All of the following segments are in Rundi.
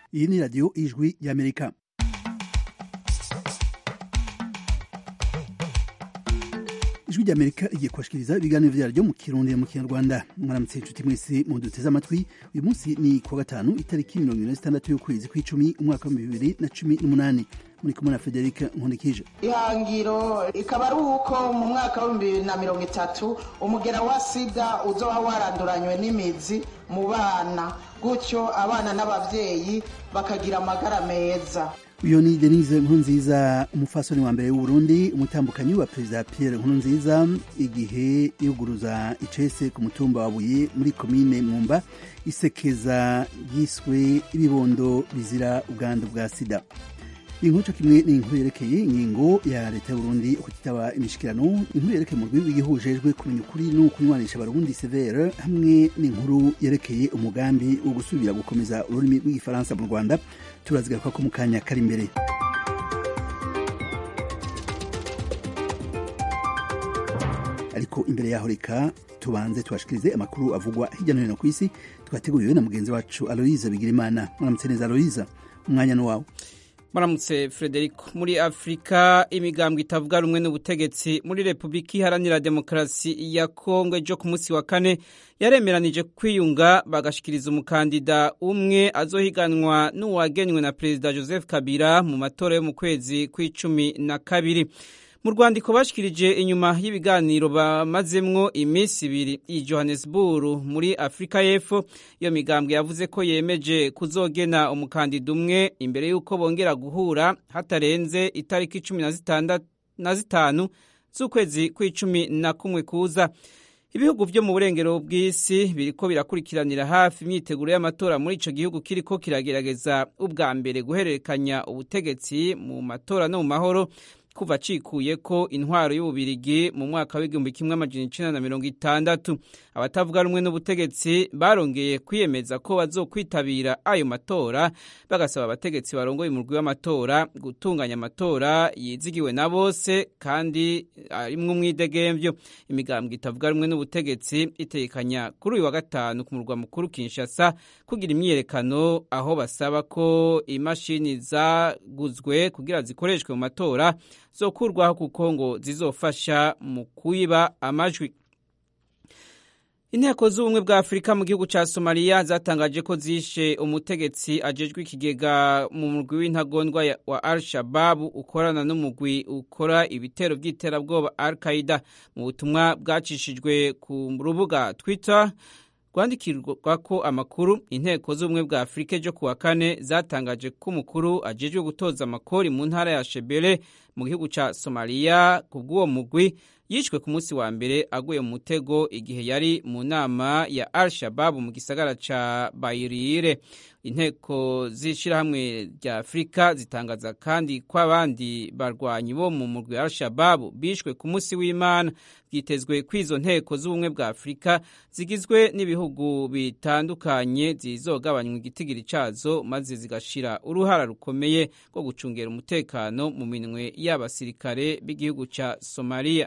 iyi ni radiyo ijwi y'amerika ijwi ry'amerika rigiye kubashikiriza ibiganiro vyaryo mu kirundi mu kinyarwanda mwaramutse inshuti mwese muduteze amatwi uyu munsi ni kuwa gatanu itariki mirongo ibiri na zitandatu y'ukwezi kw'icumi umwaka w'ibihumbi bibiri na cumi n'umunani muri kumwe na federika nkundikije ihangiro ikaba ari uko mu mwaka w'ibihumbi bibiri na mirongo itatu umugera wa sida uzoba waranduranywe n'imizi mu bana gutyo abana n'abavyeyi bakagira amagara meza uyu ni denise nkurunziza umufasoni wa mbere w'uburundi umutambukanyi wa perezida pierre nkurunziza igihe yuguruza icese ku mutumba wa buye muri komine mwumba isekeza yiswe ibibondo bizira ubwandu bwa sida inkuru co kimwe ni inkuru yerekeye ingingo ya leta y'uburundi kutitaba imishikirano inkuru yerekeye mu rwego igihujejwe kumenya ukuri no kunywanisha abarundi severe hamwe n'inkuru yerekeye umugambi wo gusubira gukomeza ururimi rw'igifaransa mu rwanda turazigaruka ko mu kanya kari imbere ariko imbere yaho reka tubanze tubashikirize amakuru avugwa hirya no hino ku isi twateguriwe na mugenzi wacu aloyiza bigirimana mwaramutse neza aloyiza umwanya ni wawe Maramutse Frederico muri Afrika imigambwe itavuga rumwe n'ubutegetsi muri Republika Iharanira Demokarasi ya Kongo ejo ku munsi wa kane yaremeranije kwiyunga bagashikiriza umukandida umwe azohiganwa n'uwagenywe na Perezida Joseph Kabila mu matora yo mu kwezi kw'icumi na kabiri mu rwandiko bashikirije inyuma y'ibiganiro bamazemwo iminsi ibiri i Johannesburg muri Afrika y'Epfo iyo migambwe yavuze ko yemeje kuzogena umukandida umwe imbere y'uko bongera guhura hatarenze itariki cumi na zitanu z'ukwezi kw'icumi na kumwe kuza ibihugu vyo mu burengero bw'isi biriko birakurikiranira hafi imyiteguro y'amatora muri ico gihugu kiriko kiragerageza ubwa mbere guhererekanya ubutegetsi mu matora no mu mahoro kuva acikuye ko intwaro y'ububirigi mu mwaka w'igihumbi kimwe amajana icenda na mirongo itandatu abatavuga rumwe n'ubutegetsi barongeye kwiyemeza ko bazokwitabira ayo matora bagasaba abategetsi barongoye umurwi w'amatora gutunganya amatora yizigiwe na bose kandi arimwo umwidegemvyo imigambwe itavuga rumwe n'ubutegetsi itekanya kuri uyu wa gatanu ku murwa mukuru Kinshasa kugira imyiyerekano aho basaba ko imashini zaguzwe kugira zikoreshwe mu matora zokurwaho kuko ngo zizofasha mu kuyiba amajwi inteko z'ubumwe bwa afurika mu gihugu cya somaliya zatangaje ko zishe umutegetsi ajejwe ikigega mu murwi w'intagondwa wa al shababu ukorana n'umugwi ukora ibitero by'iterabwoba al qaida mu butumwa bwacishijwe ku rubuga twitter rwandikirwa ko amakuru inteko z'ubumwe bwa afurika ejo kuwa kane zatangaje ko umukuru ajejwe gutoza amakori mu ntara ya shebele mu gihugu cya somaliya ku bw'uwo mugwi yishwe ku munsi wa mbere aguye mu mutego igihe yari mu nama ya al shababu mu gisagara ca bayirire inteko z'ishirahamwe rya afurika zitangaza kandi ko abandi barwanyi bo mu murwi al shababu bishwe ku munsi w'imana byitezwe ko izo nteko z'ubumwe bwa afurika zigizwe n'ibihugu bitandukanye zizogabanywa igitigiri cazo maze zigashira uruhara rukomeye rwo gucungera umutekano mu minwe y'abasirikare b'igihugu ca somaliya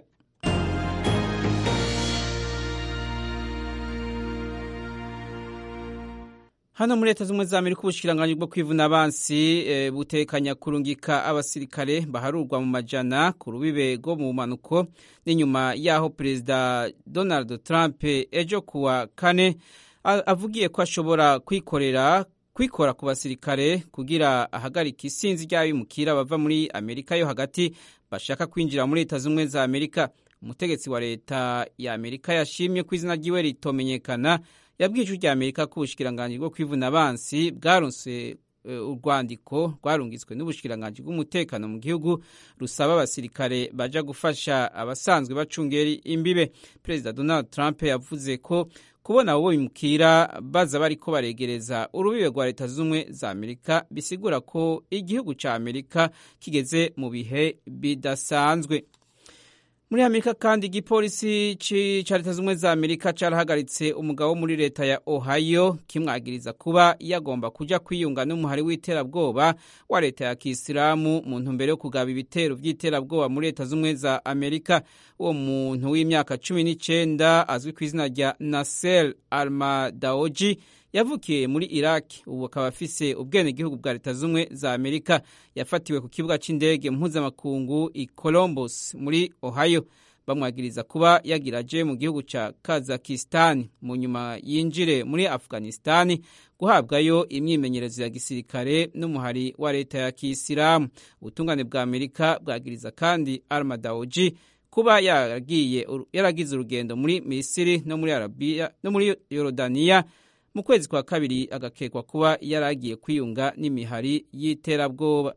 hano muri leta z'ubumwe za amerika ubushikiranganji bwo kwivuna abansi e, butekanya kurungika abasirikare baharurwa mu majana ku rubibe rwo mu manuko n'inyuma y'aho perezida donald trump ejo kuwa kane avugiye ko ashobora kwikorera kwikora ku basirikare kugira ahagarika isinzi ry'abimukira bava muri amerika yo hagati bashaka kwinjira muri leta z'ubumwe za amerika umutegetsi wa leta ya amerika yashimye ko izina ryiwe ritomenyekana yabwiye ijwi rya amerika ko ubushikiranganji bwo kwivuna abansi bwaronse urwandiko rwarungitswe n'ubushikiranganji bw'umutekano mu gihugu rusaba abasirikare baja gufasha abasanzwe bacungera imbibe perezida donald trump yavuze ko kubona abo bimukira baza bariko baregereza urubibe rwa leta z'ubumwe za amerika bisigura ko igihugu ca amerika kigeze mu bihe bidasanzwe muri amerika kandi igipolisi ca leta z'ubumwe za amerika carahagaritse umugabo wo muri leta ya ohio kimwagiriza kuba yagomba kuja kwiyunga n'umuhari w'iterabwoba wa leta ya kisilamu mu ntumbero yo kugaba ibitero vy'iterabwoba muri leta z'ubumwe za amerika uwo muntu w'imyaka cumi n'icenda azwi ku izina rya nasser almadaoji yavukiye muri iraq ubu akaba afise ubwenegihugu bwa leta z'ubumwe za amerika yafatiwe ku kibuga c'indege mpuzamakungu i columbus muri ohio bamwagiriza kuba yagiraje mu gihugu ca kazakistan mu nyuma yinjire muri afghanistan guhabwayo imyimenyerezo ya gisirikare n'umuhari wa leta ya kisilamu ubutungane bwa amerika bwagiriza kandi armadaoji kuba yaragiye yaragize urugendo muri misiri no muri arabiya no muri yorodaniya mu kwezi kwa kabiri agakekwa kuba yaragiye kwiyunga n'imihari y'iterabwoba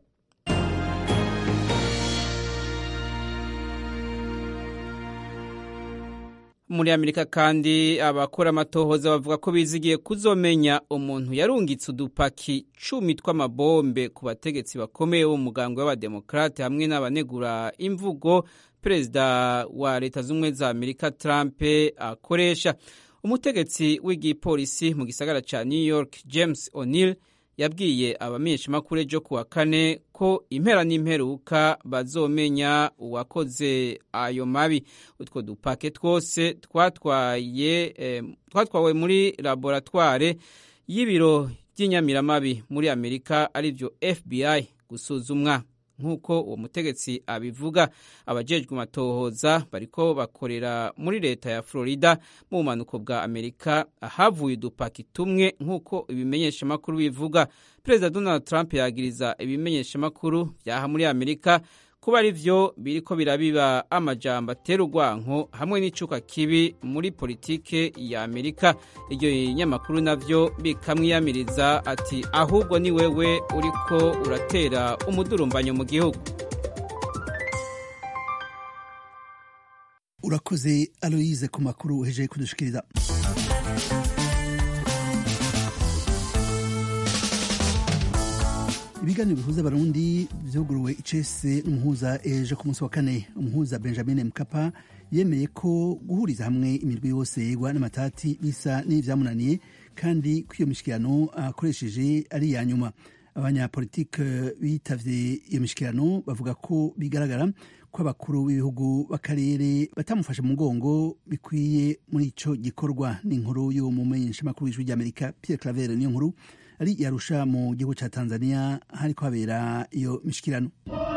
muri amerika kandi abakora amatohoza bavuga ko bizigiye kuzomenya umuntu yarungitse udupaki cumi tw'amabombe ku bategetsi bakomeye b'umugambwe w'abademokarate hamwe n'abanegura imvugo perezida wa leta z'ubumwe za amerika trump akoresha umutegetsi w'igipolisi mu gisagara ca new york james o'neil yabwiye abamenyeshamakuru ejo kuwa kane ko impera n'imperuka bazomenya uwakoze ayo mabi utwo dupake twose twatwaye eh, twatwawe muri laboratware y'ibiro by'inyamiramabi muri amerika arivyo fbi gusuzumwa nk'uko uwo mutegetsi abivuga abajejwe amatohoza bariko bakorera muri leta ya florida mu bumanuko bwa amerika ahavuye udupaki tumwe nk'uko ibimenyeshamakuru bivuga perezida donald trump yagiriza ibimenyeshamakuru vyaha muri amerika kuba ari vyo biriko birabiba amajambo atera urwanko hamwe n'icuka kibi muri politike ya amerika iryo binyamakuru navyo bikamwiyamiriza ati ahubwo ni wewe uriko uratera umudurumbanyo mu gihugu urakoze aloyize ku makuru uhejeje kudushikiriza ibiganiro bihuza abarundi vyuguruwe icese n'umuhuza ejo ku munsi wa kane umuhuza benjamin mkapa yemeye ko guhuriza hamwe imirwi yose yegwa n'amatati bisa n'ivyamunaniye kandi ko iyo mishikirano akoresheje ari iya nyuma abanyapolitike bitavye iyo mishikirano bavuga ko bigaragara ko abakuru b'ibihugu b'akarere batamufashe mu mugongo bikwiye muri ico gikorwa n'inkuru y'umumenyeshamakuru w'ijwi ry'amerika pierre claver niyo nkuru ari yarusha mu gihugu ca tanzania hariko habera iyo mishikirano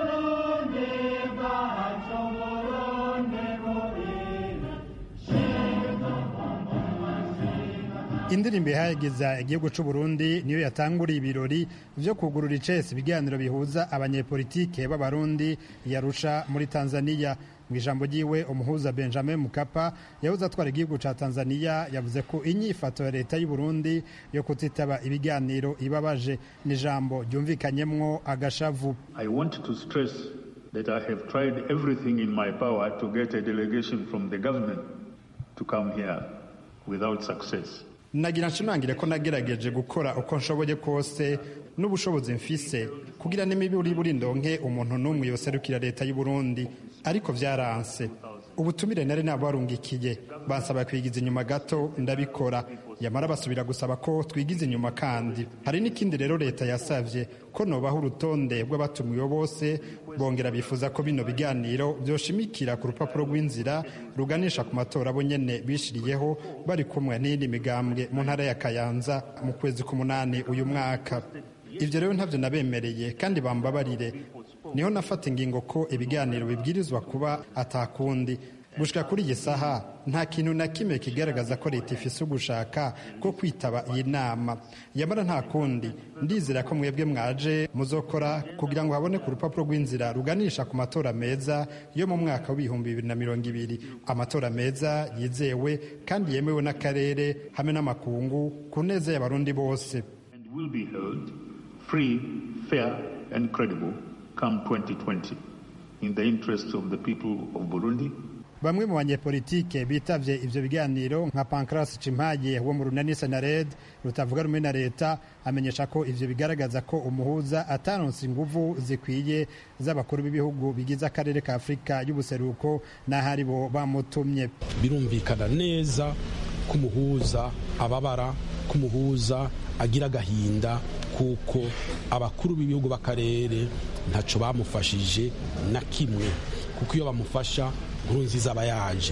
indirimbo ihageza igihugu c'u Burundi niyo yatanguriye ibirori vyo kugurura icese ibiganiro bihuza abanyepolitike b'abarundi yarusha muri Tanzania mu ijambo ryiwe umuhuza Benjamin Mkapa yahoze atwara igihugu ca Tanzania yavuze ko inyifato ya leta y'u Burundi yo kutitaba ibiganiro ibabaje ni ijambo ryumvikanyemwo agashavu I want to stress that I have tried everything in my power to get a delegation from the government to come here without success. nagira nshimangire ko nagerageje gukora uko nshoboye kose n'ubushobozi mfise kugira n'imiburi buri ndonke umuntu n'umwe yoserukira leta y'u Burundi ariko vyaranse ubutumire nari nabarungikiye bansaba kwigiza inyuma gato ndabikora yamara basubira gusaba ko twigiza inyuma kandi hari n'ikindi rero leta yasavye ko nobaho urutonde rw'abatumiwe bose bongera bifuza ko bino biganiro vyoshimikira ku rupapuro rw'inzira ruganisha ku matora bo nyene bishiriyeho bari kumwe n'iyindi migambwe mu ntara ya kayanza mu kwezi k'umunani uyu mwaka ivyo rero ntavyo nabemereye kandi bambabarire niho nafata ingingo ko ibiganiro bibwirizwa kuba atakundi gushika kuri iyi saha nta kintu na kimwe kigaragaza ko leta ifise ugushaka ko kwitaba iyi nama yamara nta kundi ndizera ko mwebwe mwaje muzokora kugira ngo haboneke urupapuro rw'inzira ruganisha ku matora meza yo mu mwaka w'ibihumbi bibiri na mirongo ibiri amatora meza yizewe kandi yemewe n'akarere hamwe n'amakungu ku neza y'abarundi bose And will be held free, fair and credible come 2020 in the interests of the people of Burundi bamwe mu banyepolitike bitavye ivyo biganiro nka Pancras Cimpaye wo mu runani Senared rutavuga rumwe na leta amenyesha ko ivyo bigaragaza ko umuhuza ataronse inguvu zikwiye z'abakuru b'ibihugu bigize akarere ka Afurika y'ubuseruko n'ahari bo bamutumye birumvikana neza ko umuhuza ababara ko umuhuza agira agahinda kuko abakuru b'ibihugu b'akarere ntaco bamufashije na kimwe kuko iyo bamufasha nkuru nziza aba yaje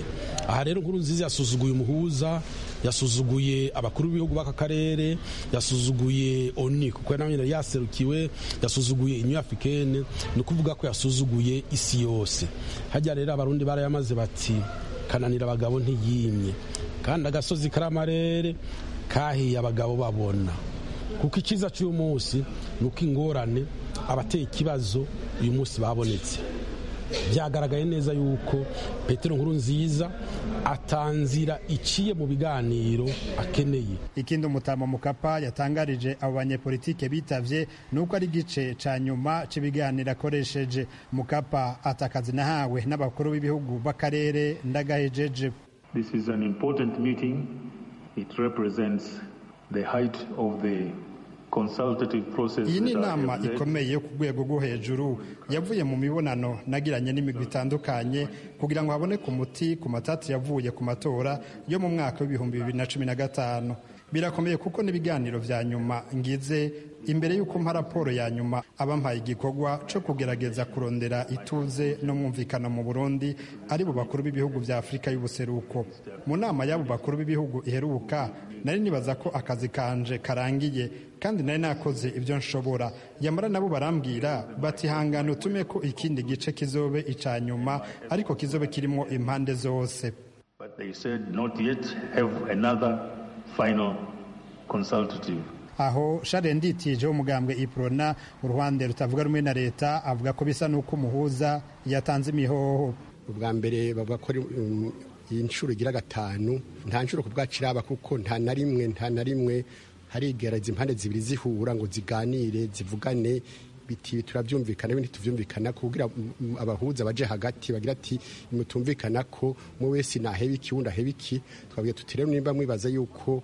aha rero nkuru nziza yasuzuguye umuhuza yasuzuguye abakuru b'ibihugu b'aka karere yasuzuguye oni kuko nawe nyine yaserukiwe yasuzuguye inyu africaine ni ukuvuga ko yasuzuguye isi yose hajya rero abarundi barayamaze bati kananira abagabo ntiyimye kandi agasozi kari amarere kahiye abagabo babona kuko icyiza cy'uyu munsi ni uko ingorane abateye ikibazo uyu munsi babonetse byagaragaye neza yuko petero nkuru nziza atanzira iciye mu biganiro akeneye ikindi umutama mukapa yatangarije abo banyepolitike bitavye ni uko ari igice ca nyuma c'ibiganiro akoresheje mukapa atakazi nahawe n'abakuru b'ibihugu b'akarere ndagahejeje This is an important meeting. It represents the height of the consultative process. iyi ni that I inama have led. ikomeye yo ku rwego rwo hejuru yavuye mu mibonano nagiranye n'imigwi itandukanye kugira ngo haboneke umuti ku matati yavuye ku matora yo mu mwaka w'ibihumbi bibiri na cumi na gatanu birakomeye kuko n'ibiganiro vya nyuma ngize imbere y'uko mpa raporo ya nyuma abampaye igikorwa co kugerageza kurondera ituze n'umwumvikano mu burundi ari bo bakuru b'ibihugu vya afurika y'ubuseruko mu nama y'abo bakuru b'ibihugu iheruka nari nibaza ko akazi kanje karangiye kandi nari nakoze ibyo nshobora yamara nabo barambwira bati hangana utume ko ikindi gice kizobe ica nyuma ariko kizobe kirimo impande zose But they said not yet have another final consultative. aho share nditije w'umugambwe iprona uruhande rutavuga rumwe na leta avuga ko bisa n'uko umuhuza yatanze imihoho ubwa mbere bavuga ko ari, um, iyi nshuro igira gatanu nta nshuro ku bwacu iraba kuko nta na rimwe nta na rimwe harigereza impande zibiri zihura ngo ziganire zivugane biti turabyumvikana ibindi tuvyumvikana kugira mm, abahuza baje hagati bagira ati mutumvikana ko mu wese naheba iki wundi aheba iki twabwiye tuti rero nimba mwibaza yuko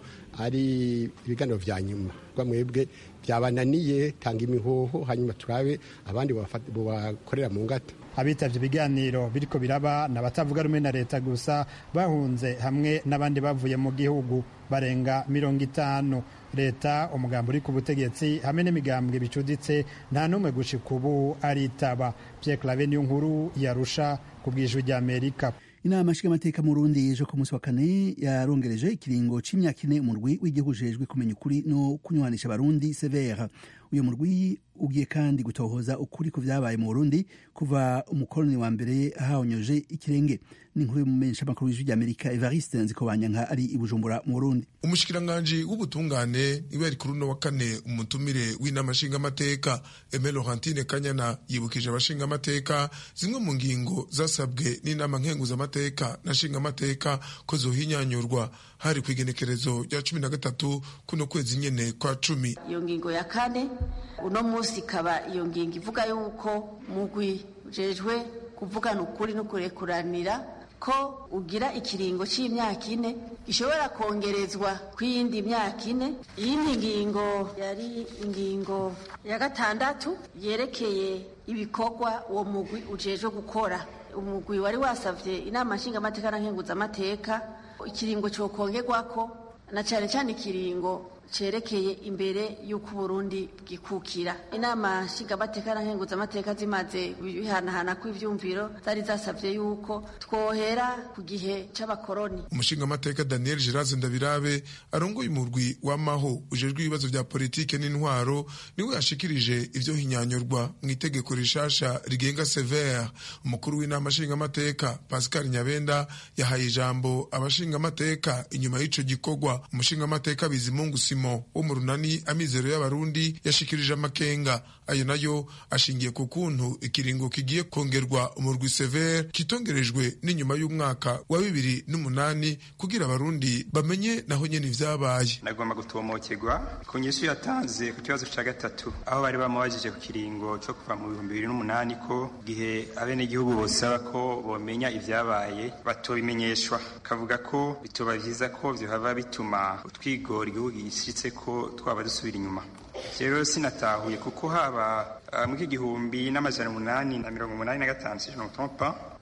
ari ibiganiro vya nyuma rwa mwebwe byabananiye tanga imihoho hanyuma turabe abandi bobafata- bobakorera mu ngata abitavye ibiganiro biriko biraba n'abatavuga rumwe na leta gusa bahunze hamwe n'abandi bavuye mu gihugu barenga mirongo itanu leta umugambi uri ku butegetsi hamwe n'imigambwe bicuditse nta n'umwe gushika ubu aritaba Pierre Claver niyo nkuru yarusha ku bw'ijwi ry'Amerika inama nshingamateka mu Burundi ejo ku munsi wa kane yarongereje ikiringo c'imyaka ine umurwi w'igihugu ujejwe kumenya ukuri no kunywanisha abarundi severa uyu murwi ugiye kandi gutohoza ukuri ku vyabaye mu Burundi kuva umukoloni wa mbere ahawonyoje ikirenge n'inkuru y'umumenyeshamakuru w'ijwi ry'Amerika Evariste Nzikobanyanka ari i Bujumbura mu Burundi umushikiranganji w'ubutungane niwe yari kuri uno wa kane umutumire w'inama nshingamateka Aime Laurentine Kanyana yibukije abashingamateka zimwe mu ngingo zasabwe n'inama nkenguzamateka na nshingamateka ko zohinyanyurwa hari ku igenekerezo rya cumi na gatatu kuno kwezi nyene kwa cumi iyo ngingo ya kane uno munsi ikaba iyo ngingo ivuga yuko mugwi ujejwe kuvugana ukuri no kurekuranira ko ugira ikiringo c'imyaka ine gishobora kongerezwa kw'iyindi myaka ine iyindi ngingo yari ingingo ya gatandatu yerekeye ibikorwa uwo mugwi ujejwe gukora umugwi wari wasavye inama nshingamateka na nkenguzamateka ikiringo cokongerwako na cane cane ikiringo cerekeye imbere y'uko uburundi bwikukira inama nshingamateka na nkenguzamateka zimaze bihanahana kw'ivyumviro zari zasavye yuko twohera ku gihe c'abakoroni umushingamateka daniel geraze ndabirabe arongoye umurwi w'amaho ujejwe ibibazo vya politike n'intwaro niwe yashikirije ivyo hinyanyurwa mu itegeko rishasha rigenga severe umukuru w'inama nshingamateka pascal nyabenda yahaye ijambo abashingamateka inyuma y'ico gikorwa umushingamateka bizimungu simo wo mu runani amizero y'abarundi yashikirije amakenga ayo nayo ashingiye ku kuntu ikiringo kigiye kongerwa umurwi severe kitongerejwe n'inyuma y'umwaka wa bibiri n'umunani kugira abarundi bamenye naho nyene ivyabaye nagomba gutomokerwa ku nyishu yatanze ku kibazo ca gatatu aho bari bamubajije ku kiringo co kuva mu bihumbi bibiri n'umunani ko gihe abenegihugu bosaba ko bomenya ivyabaye batobimenyeshwa kavuga ko bitoba vyiza ko vyohava bituma utwigora igihugu gishitse ko twaba dusubira inyuma rero sinatahuye kuko haba uh, muri iki gihumbi n'amajana umunani na mirongo umunani na gatanu si je ne me trompe pas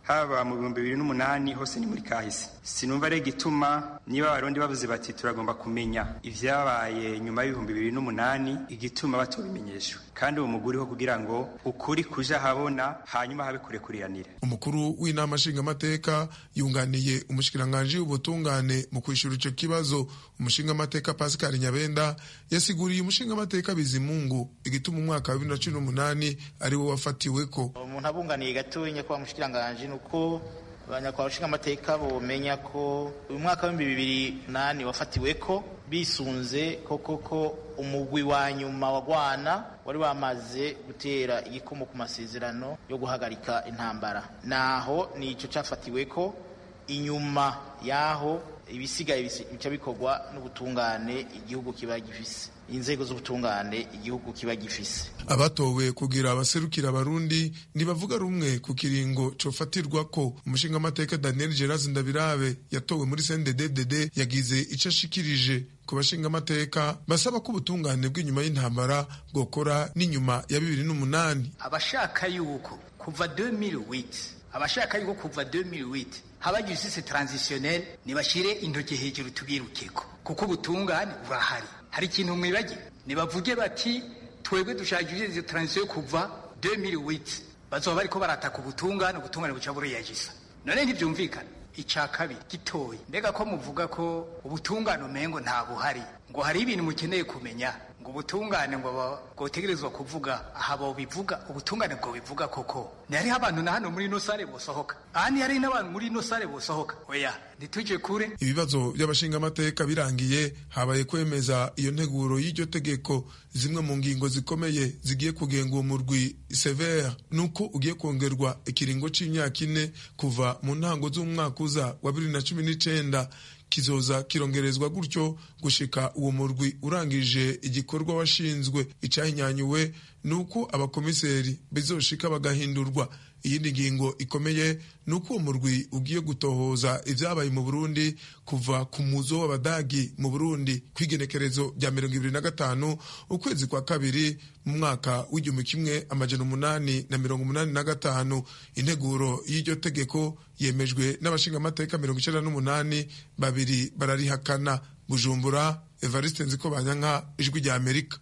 haba mu bihumbi bibiri n'umunani hose ni muri kahise sinumva rero igituma niba abarundi bavuze bati turagomba kumenya ivyabaye nyuma y'ibihumbi bibiri n'umunani igituma batobimenyeshwa kandi uwo muguri ho kugira ngo ukuri kuja habona hanyuma habe kurekuriranira umukuru w'inama nshingamateka yunganiye umushikiranganji w'ubutungane mu kwishura ico kibazo umushingamateka pascal nyabenda yasiguriye umushingamateka bizimungu igituma umwaka wa bibiri na cumi n'umunani ari wo wafatiweko umuntu abunganiye gatonya kwa mushikiranganji ni uko abanyakwa bashingamateka bomenya ko uyu mwaka w'ibihumbi bibiri nani wafatiweko bisunze koko ko umugwi wa nyuma wa Rwana wari wamaze gutera igikomo ku masezerano yo guhagarika intambara naho nico cafatiweko inyuma yaho ibisigaye bica bikorwa n'ubutungane igihugu kiba gifise inzego z'ubutungane igihugu kiba gifise abatowe kugira abaserukira abarundi ntibavuga rumwe ku kiringo cofatirwa ko umushingamateka daniel geras ndabirabe yatowe muri cndd yagize ico ashikirije ku bashingamateka basaba ko ubutungane bw'inyuma y'intambara bwokora n'inyuma ya bibiri n'umunani abashaka yuko kuva 2008 abashaka yuko kuva 2008 haba justice transitionnelle nibashire intoki hejuru tubirukeko kuko ubutungane burahari hari ikintu mwibagira nibavuge bati twebwe dushaka justice transition kuva 2008 bazoba bariko barataka ubutungane ubutungane buca buriyagisa none ntivyumvikana icya kabiri gitoya mbega ko muvuga ko ubutungane umengo nta buhari ngo hari ibintu mukeneye kumenya ngo ubutungane ngo bwotegerezwa kuvuga aha bobivuga ubutungane bwo bivuga koko ntihariho abantu na hano muri ino sare bosohoka aha ntihari n'abantu muri ino sare bosohoka oya ntitujye kure ibibazo by'abashingamateka birangiye habaye kwemeza iyo nteguro y'iryo tegeko zimwe mu ngingo zikomeye zigiye kugenga uwo murwi severe nuko ugiye kongerwa ikiringo c'imyaka ine kuva mu ntango z'umwaka uza wa bibiri na cumi n'icenda kizoza kirongerezwa gutyo gushika uwo murwi urangije igikorwa washinzwe icahinyanyuwe nuko abakomiseri bizoshika bagahindurwa iyindi ngingo ikomeye ni uko uwo murwi ugiye gutohoza ibyabaye mu burundi kuva ku muzo w'abadagi mu burundi ku igenekerezo rya mirongo ibiri na gatanu ukwezi kwa kabiri mu mwaka w'igihumbi kimwe amajana umunani na mirongo umunani na gatanu integuro y'iryo tegeko yemejwe n'abashingamateka mirongo icenda n'umunani babiri bararihakana bujumbura evariste nziko banyanka ijwi rya amerika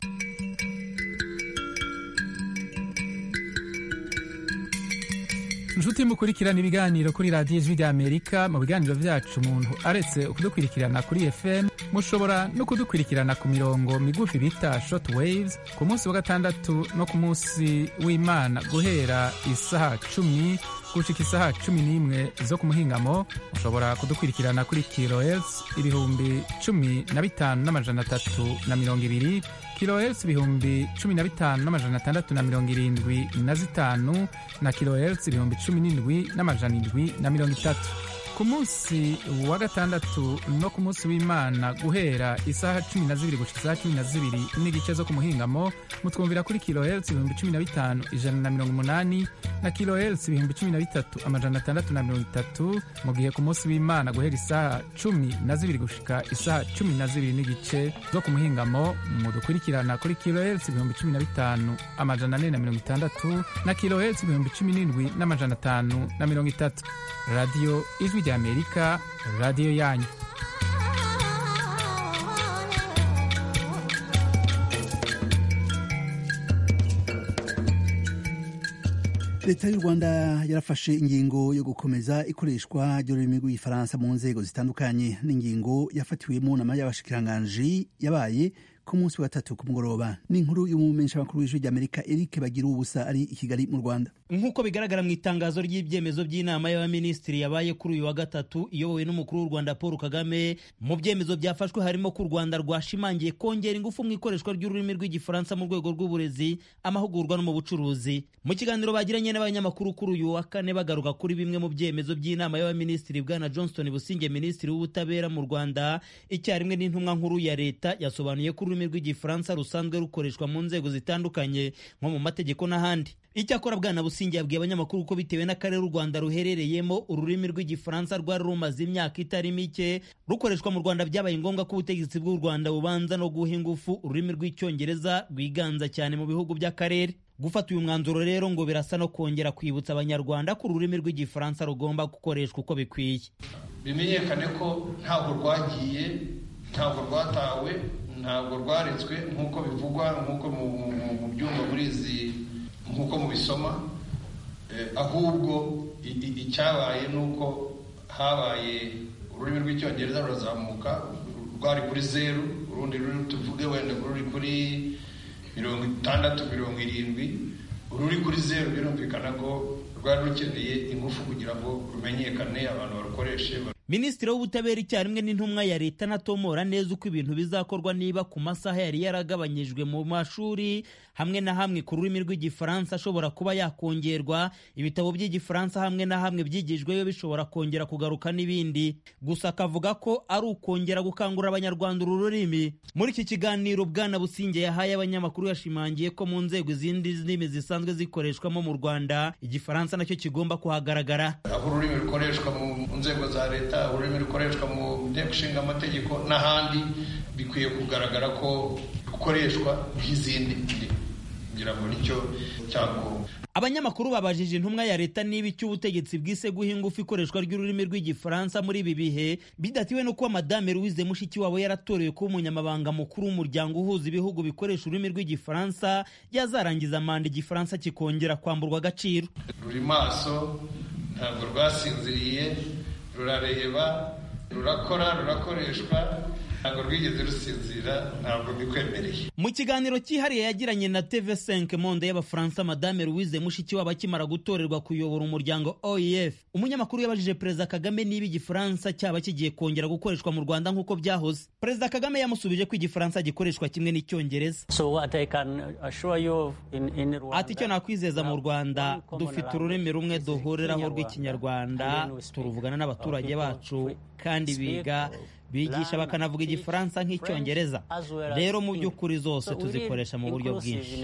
inshuti mukurikirana ibiganiro kuri radiyo ijwi ry'amerika mu biganiro byacu umuntu aretse kudukurikirana kuri fm mushobora no kudukurikirana ku mirongo migufi bita short waves ku munsi wa gatandatu no ku munsi w'imana guhera isaha cumi gushika isaha cumi n'imwe zo ku muhingamo mushobora kudukurikirana kuri kilohertz ibihumbi cumi na bitanu n'amajana atatu na mirongo ibiri kilohertz ibihumbi cumi na bitanu n'amajana atandatu na mirongo irindwi na zitanu na kilohertz ibihumbi cumi n'indwi n'amajana indwi na mirongo itatu ku munsi wa gatandatu no ku munsi w'imana guhera isaha cumi na zibiri gushika isaha cumi na zibiri n'igice zo ku muhingamo mutwumvira kuri kilohertz ibihumbi cumi na bitanu ijana na mirongo umunani na kilohertz ibihumbi cumi na bitatu amajana atandatu na mirongo itatu mu gihe ku munsi w'imana guhera isaha cumi na zibiri gushika isaha cumi na zibiri n'igice zo ku muhingamo mudukurikirana kuri kilohertz ibihumbi cumi na bitanu amajana ane na mirongo itandatu na kilohertz ibihumbi cumi n'indwi n'amajana atanu na mirongo itatu radiyo ijwi rya amerika radiyo yanyu leta y'u rwanda yarafashe ingingo yo gukomeza ikoreshwa ry'ururimi rw'igifaransa mu nzego zitandukanye n'ingingo yafatiwemo nama y'abashikiranganji yabaye ku munsi wa gatatu ku mugoroba ni inkuru y'umumenyeshamakuru w'ijwi ry'amerika eric bagira ubusa ari i kigali mu rwanda nk'uko bigaragara mu itangazo ry'ibyemezo by'inama y'abaminisitiri yabaye kuri uyu wa gatatu iyobowe n'umukuru w'u rwanda paul kagame mu byemezo byafashwe harimo ko u rwanda rwashimangiye kongera ingufu mu ikoreshwa ry'ururimi rw'igifaransa mu rwego rw'uburezi amahugurwa no mu bucuruzi mu kiganiro bagiranye n'abanyamakuru kuri uyu wa kane bagaruka kuri bimwe mu byemezo by'inama y'abaminisitiri bwana johnston businge minisitiri w'ubutabera mu rwanda icyarimwe n'intumwa nkuru ya leta yasobanuye ko ururimi rw'igifaransa rusanzwe rukoreshwa mu nzego zitandukanye nko mu mategeko n'ahandi icyakora bwana busingi yabwiye abanyamakuru ko bitewe n'akarere u rwanda ruherereyemo ururimi rw'igifaransa rwari rumaze imyaka itari mike rukoreshwa mu rwanda byabaye ngombwa ko ubutegetsi bw'u rwanda bubanza no guha ingufu ururimi rw'icyongereza rwiganza cyane mu bihugu by'akarere gufata uyu mwanzuro rero ngo birasa no kongera kwibutsa abanyarwanda ko ururimi rw'igifaransa rugomba gukoreshwa uko bikwiye bimenyekane ko ntabwo rwagiye ntabwo rwatawe ntabwo rwaretswe nk'uko bivugwa nk'uko mu byumba muri izi nk'uko mubisoma ahubwo icyabaye ni uko habaye ururimi rw'icyongereza rurazamuka rwari kuri zeru urundi ruri tuvuge wenda ruri kuri mirongo itandatu mirongo irindwi ururi kuri zeru birumvikana ko rwari rukeneye ingufu kugira ngo rumenyekane abantu barukoreshe minisitiri w'ubutabera icyarimwe n'intumwa ya leta anatomora neza uko ibintu bizakorwa niba ku masaha yari yaragabanyijwe mu mashuri hamwe na hamwe ku rurimi rw'igifaransa ashobora kuba yakongerwa ibitabo by'igifaransa hamwe na hamwe byigijweyo bishobora kongera kugaruka n'ibindi gusa akavuga ko ari ukongera gukangurira abanyarwanda uru rurimi muri iki kiganiro bwana businge yahaye abanyamakuru yashimangiye ko mu nzego izindi ndimi zisanzwe zikoreshwamo mu rwanda igifaransa nacyo kigomba kuhagaragara aho ururimi rukoreshwa mu nzego za leta ururimi rukoreshwa mu nteko ishinga amategeko n'ahandi bikwiye kugaragara ko rukoreshwa nk'izindi kugira ngo nicyo cyangombwa abanyamakuru babajije intumwa ya leta niba icyo ubutegetsi bwise guha ingufu ikoreshwa ry'ururimi rw'igifaransa muri ibi bihe bidatiwe no kuba madame louise mushikiwabo yaratorewe kuba umunyamabanga mukuru w'umuryango uhuza ibihugu bikoresha ururimi rw'igifaransa yazarangiza manda igifaransa kikongera kwamburwa agaciro ruri maso ntabwo rwasinziriye rurareba rurakora rurakoreshwa ntabwo rwigeze rusinzira ntabwo bikwemereye mu kiganiro cyihariye yagiranye na tv5 monde y'abafaransa madame louise mushikiwabo akimara gutorerwa kuyobora umuryango oef umunyamakuru yabajije perezida kagame niba igifaransa cyaba kigiye kongera gukoreshwa mu rwanda nk'uko byahoze perezida kagame yamusubije ko igifaransa gikoreshwa kimwe n'icyongereza ati icyo nakwizeza mu rwanda dufite ururimi rumwe duhuriraho rw'ikinyarwanda turuvugana n'abaturage bacu kandi biga bigisha bakanavuga igifaransa nk'icyongereza rero mu by'ukuri zose tuzikoresha mu buryo bwinshi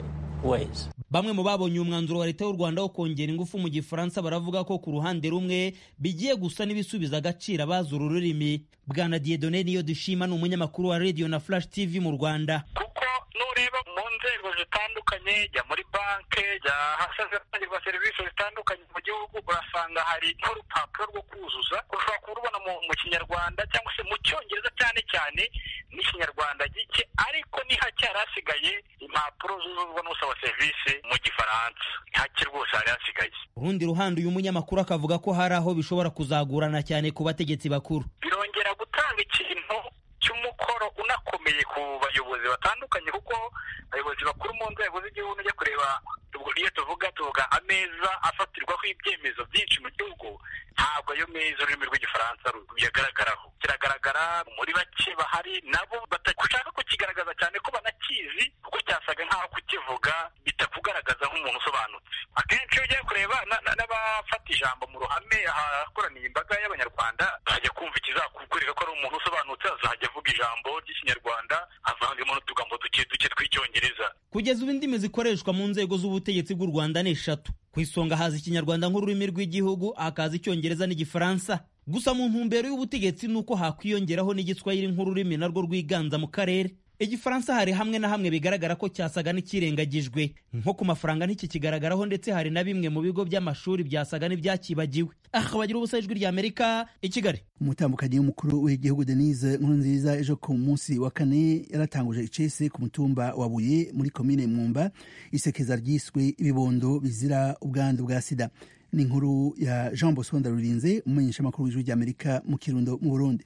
bamwe mu babonye umwanzuro wa leta y'u rwanda wo kongera ingufu mu gifaransa baravuga ko ku ruhande rumwe bigiye gusa n'ibisubiza agaciro abazi uru rurimi bwana diedone niyo dushima ni umunyamakuru wa radio na flash tv mu rwanda kuko nureba mu nzego zitandukanye jya muri banki jya ahatangirwa serivisi zitandukanye mu gihugu urasanga hari nk'urupapuro rwo kuzuza ushobora kurubona mu kinyarwanda cyangwa se mu cyongereza cyane cyane n'ikinyarwanda gike ariko ni hake hari hasigaye impapuro zuzuzwa n'usaba serivisi mu gifaransa hake rwose hari hasigaye urundi ruhande uyu munyamakuru akavuga ko hari aho bishobora kuzagurana cyane ku bategetsi bakuru birongera gutanga ikintu cy'umukoro unakomeye ku bayobozi batandukanye kuko abayobozi bakuru mu nzego z'igihugu ujya kureba iyo tuvuga tuvuga ameza afatirwaho ibyemezo byinshi mu gihugu ntabwo ayo meza ururimi rw'igifaransa ruyagaragaraho kiragaragara muri bake bahari nabo bashaka kukigaragaza cyane ko banakizi kuko cyasaga nk'aho kukivuga bitakugaragaza nk'umuntu usobanutse akenshi iyo ugiye kureba n'abafata ijambo mu ruhame ahakoraniye imbaga y'abanyarwanda bajya kumva ikizakwereka ko ari umuntu usobanutse azajya avuga ijambo ry'ikinyarwanda avangemo n'utugambo duke duke tw'icyongereza kugeza ubu indimi zikoreshwa mu nzego z'ubutegetsi bw'u rwanda ni eshatu ku isonga haza ikinyarwanda nk'ururimi rw'igihugu hakaza icyongereza n'igifaransa gusa mu ntumbero y'ubutegetsi ni uko hakwiyongeraho n'igiswahili nk'ururimi narwo rwiganza mu karere igifaransa hari hamwe na hamwe bigaragara ko cyasaga n'ikirengagijwe nko ku mafaranga ntikikigaragaraho ndetse hari na bimwe mu bigo by'amashuri byasaga n'ibyakibagiwe aha bagira ubusa ijwi ry'amerika i kigali umutambukanyi w'umukuru w'igihugu denise nkurunziza ejo ku munsi wa kane yaratanguje icese ku mutumba wa buye muri komine mwumba isekeza ryiswe ibibondo bizira ubwandu bwa sida ni inkuru ya jean bosco ndarurinze umumenyeshamakuru w'ijwi ry'amerika mu kirundo mu burundi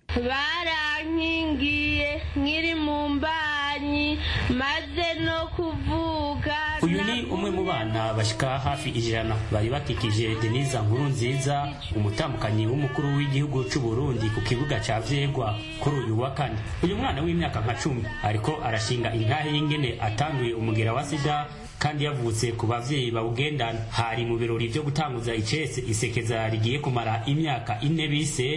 barankingiye nkiri mu mbanyi maze no kuvuga uyu ni umwe mu bana bashyika hafi ijana bari bakikije denise nkuru nziza umutambukanyi w'umukuru w'igihugu cy'u Burundi ku kibuga cya vyegwa kuri uyu wa kane uyu mwana w'imyaka nka cumi ariko arashinga intahe y'ingene atanduye umugera wa sida kandi yavutse ku bavyeyi bawugendana hari mu birori vyo gutanguza icese isekeza rigiye kumara imyaka ine bise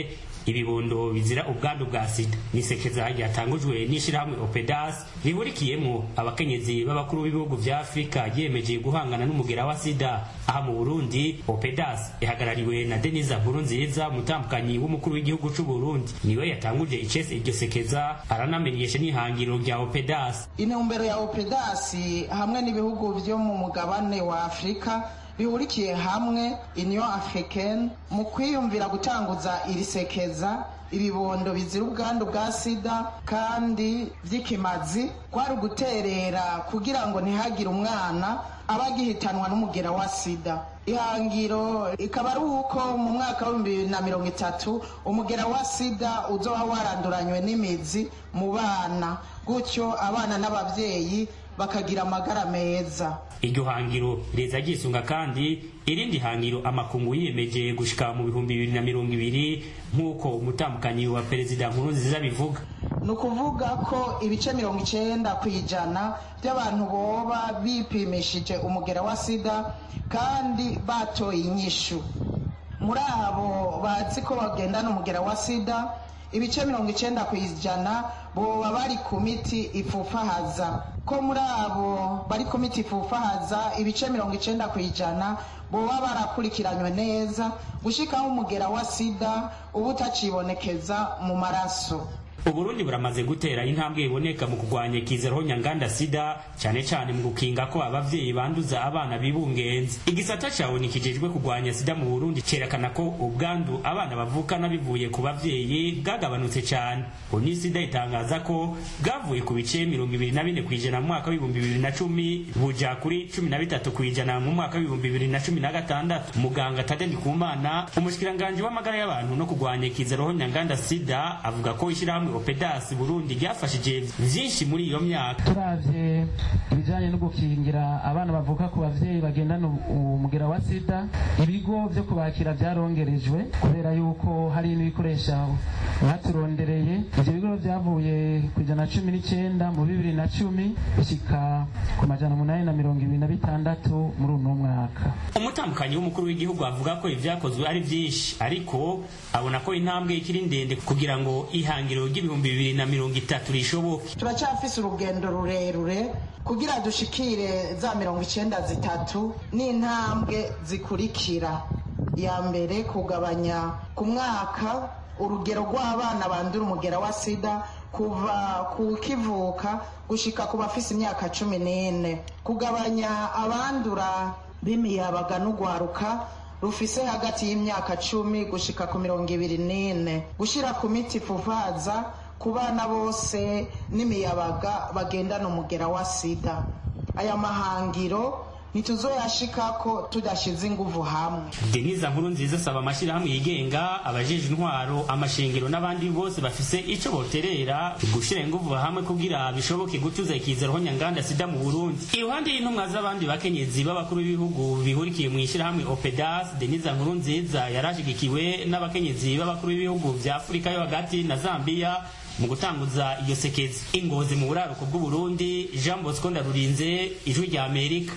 ibibondo bizira ubwandu bwa sida nisekeza ryatangujwe n'ishirahamwe opedas rihurikiyemo abakenyezi b'abakuru b'ibihugu vya afurika ryiyemeje guhangana n'umugera wa sida aha mu burundi opedas ihagarariwe na denisa nkuru nziza umutambukanyi w'umukuru w'igihugu c'u burundi niwe yatanguje icese iryo sekeza aranamenyesha n'ihangiro rya opedas intumbero ya opedasi hamwe n'ibihugu vyo mu mugabane wa afurika bihurikiye hamwe union africaine mu kwiyumvira gutanguza iri sekeza ibibondo bizira ubwandu bwa sida kandi vy'ikimazi kwari uguterera kugira ngo ntihagire umwana aba agihitanwa n'umugera wa sida ihangiro ikaba ari uko mu mwaka w'ibihumbi bibiri na mirongo itatu umugera wa sida uzoba waranduranywe n'imizi mu bana gutyo abana n'abavyeyi bakagira amagara meza iryo hangiro reza ryisunga kandi irindi hangiro amakungu yiyemeje gushika mu bihumbi bibiri na mirongo ibiri nk'uko umutambukanyi wa perezida nkuru nziza bivuga ni ukuvuga ko ibice mirongo icenda ku ijana by'abantu boba bipimishije umugera wa sida kandi batoye inyishu muri abo bazi ko bagendana umugera wa sida ibice mirongo icenda ku ijana boba bari ku miti ifufahaza ko muri abo bari ku miti ifufahaza ibice mirongo icenda ku ijana boba barakurikiranywe neza gushikaho umugera wa sida uba utacibonekeza mu maraso uburundi buramaze gutera intambwe iboneka mu kurwanya ikizero nyanganda sida cyane cyane mu gukinga ko abavyeyi banduza abana bibungenze igisata cawe nikijejwe kurwanya sida mu burundi cerekana ko ubwandu abana bavukana bivuye ku bavyeyi bwagabanutse cyane oni sida itangaza ko bwavuye ku bice mirongo ibiri na bine kw'ijana mu mwaka w'ibihumbi bibiri na cumi buja kuri cumi na bitatu kw'ijana mu mwaka w'ibihumbi bibiri na cumi na gatandatu muganga tade ndikumana umushikiranganji w'amagara y'abantu no kurwanya ikizero nyanganda sida avuga ko ishyirahamwe opedasi burundi ryafashije vyinshi muri iyo myaka turavye ibijanye no gukingira abana bavuka ku bavyeyi bagendana umugera wa sida ibigo vyo kubakira vyarongerejwe kubera yuko hari n'ibikoresha baturondereye ivyo bigo vyavuye ku ijana cumi n'icenda mu bibiri na cumi bishika ku majana umunani na mirongo ibiri na bitandatu muri uno mwaka umutambukanyi w'umukuru w'igihugu avuga ko ivyakozwe ari vyinshi ariko abona ko intambwe ikiri ndende kugira ngo ihangiro ry'ibihumbi bibiri na mirongo itatu rishoboke turacyafise urugendo rurerure kugira dushikire za mirongo icenda zitatu n'intambwe zikurikira ya mbere kugabanya ku mwaka urugero rw'abana bandura umugera wa sida kuva ku kivuka gushika ku bafise imyaka cumi n'ine kugabanya abandura b'imiyabaga n'ugwaruka rufise hagati y'imyaka cumi gushika ku mirongo ibiri n'ine gushira ku miti ifufaza ku bana bose n'imiyabaga bagendana umugera wa sida aya mahangiro ntituzoyashikako tudashize inguvu hamwe denisa nkuru nziza asaba amashyirahamwe yigenga abajeje intwaro amashengero n'abandi bose bafise ico boterera gushira inguvu hamwe kugira bishoboke gutuza ikizero nyanganda sida mu burundi iruhande y'intumwa z'abandi bakenyezi b'abakuru b'ibihugu bihurikiye mu ishyirahamwe opedas denisa nkuru nziza yarashigikiwe n'abakenyezi b'abakuru b'ibihugu vya afurika yo hagati na zambiya mu gutanguza iyo sekezi ingozi mu buraruko bw'uburundi jean bosco ndarurinze ijwi rya amerika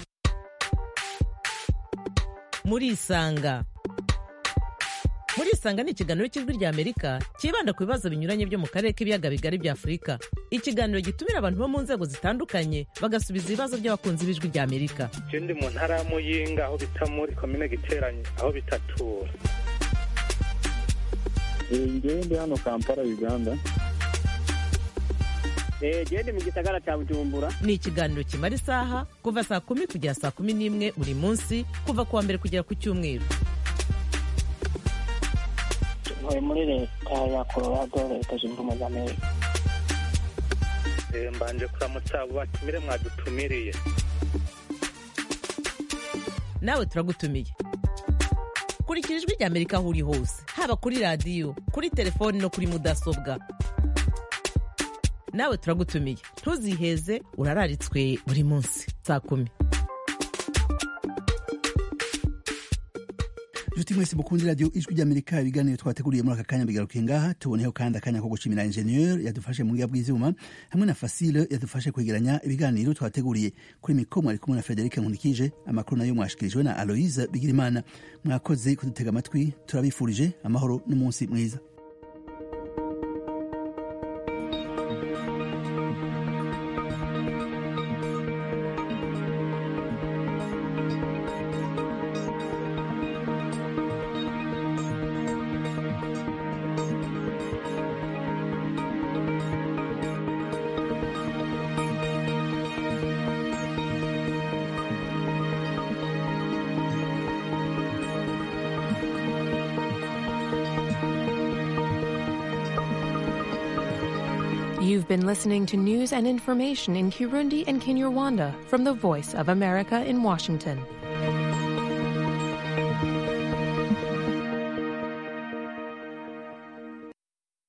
murisanga murisanga ni ikiganiro cy'ijwi rya amerika cyibanda ku bibazo binyuranye byo mu karere k'ibiyaga bigari bya afurika ikiganiro gitumira abantu bo mu nzego zitandukanye bagasubiza ibibazo by'abakunzi b'ijwi rya amerika je ndi mu ntara ya muyinga aho bita muri komine giteranye aho bitatura ngewe ndi hano kampala uganda gende mu gisagara cya bujumbura ni ikiganiro kimara isaha kuva saa kumi kugera saa kumi n'imwe buri munsi kuva ku wa mbere kugera ku cyumweru ntuye muri leta ya colorado leta zunze ubumwe za amerika mbanje kuramutsa abo batumire mwadutumiriye nawe turagutumiye kurikira ijwi rya amerika aho uri hose haba kuri radiyo kuri telefoni no kuri mudasobwa nawe turagutumiye ntuziheze urararitswe buri munsi saa kumi inshuti mwese mukunzi radiyo ijwi ry'amerika ibiganiro twateguriye muri aka kanya bigarukiye ngaha tuboneyeho kandi akanya ko gushimira ingenieur yadufashe mu bwiza bw'ivyuma hamwe na fasile yadufashe kwegeranya ibiganiro twateguriye kuri mikoro mwari kumwe na frederic nkunikije amakuru nayo mwashikirijwe na aloise bigirimana mwakoze kudutega amatwi turabifurije amahoro n'umunsi mwiza You've been listening to news and information in Kirundi and Kinyarwanda from the Voice of America in Washington.